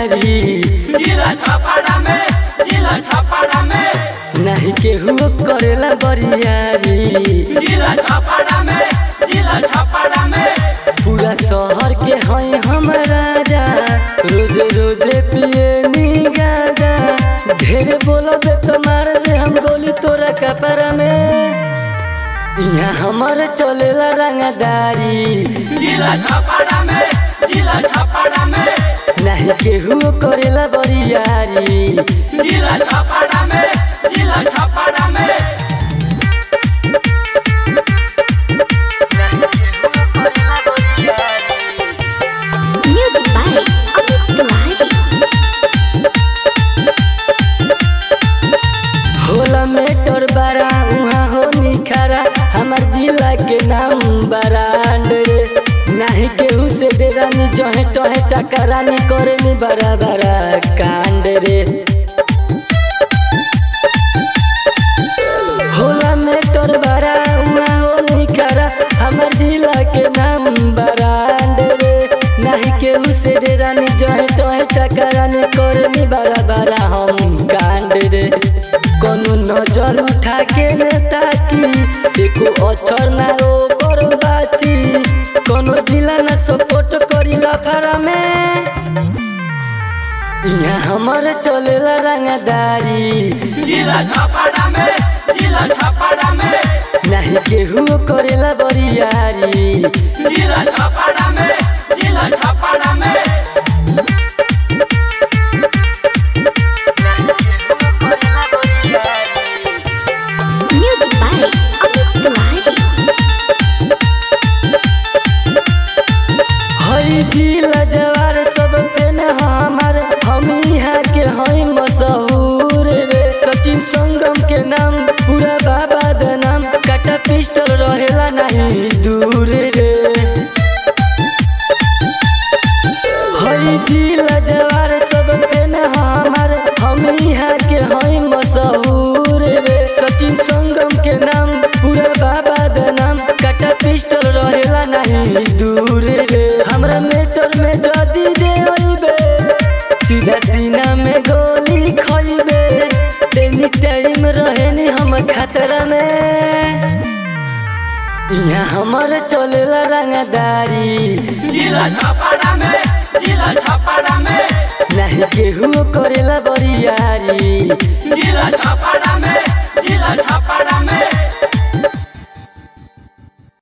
बरियारी जिला छापाड़ा में जिला छापाड़ा में नहीं केहू करेला बरियारी जिला छापाड़ा में जिला छापाड़ा में पूरा शहर के हई हम राजा रोज रोज पिए नी गाजा ढेर बोलबे तो मार दे हम गोली तोरा कपड़ा में यहाँ हमारे चलेला रंगदारी जिला छापाड़ा में जिला छापाड़ा में नहीं केहू करेला बरियारी जिला छापाड़ा में जिला छापाड़ा में नहीं केहू करेला बरियारी Music by Amit Tiwari. होला मेटर बड़ा उहाँ हो निखारा हमार जिला के नाम बरांड रे नाही केहू से डेरानी जहे टहे टकरानी करे नी बड़ा बड़ा कांड रे होला मेटर बड़ा उहाँ हो निखारा हमार जिला के नाम बरांड रे नाही केहू से डेरानी जहे टहे टकरानी करे नी बड़ा बड़ा हम कांड रे कोनो नजर उठा के नेता की एको अक्षर ना ओकर बाची कोनो जिला ना सपोर्ट करी लाफारा में यहाँ हमारे चलेला रंगदारी जिला छापाड़ा में जिला छापाड़ा में नहीं केहू करेला बरियारी जिला छापाड़ा में जिला छापाड़ा में नहीं केहू करेला बरियारी Music by Amit Tiwari. हई जिला जवार सब फेन हमार हम यहाँ के हई मशहूर रे सचिन संगम के नाम पूरा बाबा द नाम काटा पिस्टल रहेला नहीं दूर रे हई जिला जवार सब फेन हमार हम यहाँ के हई मशहूर रे सचिन संगम के नाम पूरा बाबा द नाम काटा पिस्टल रहेला नहीं दूर रे हमरा मेटर में जदी दे अइबे सीधा सीना में गोली खइबे एनी टाइम रहेनी हम खतरा में यहाँ हमारे चलेला रंगदारी जिला छापाड़ा में जिला छापाड़ा में नहीं केहू करेला बरियारी जिला छापाड़ा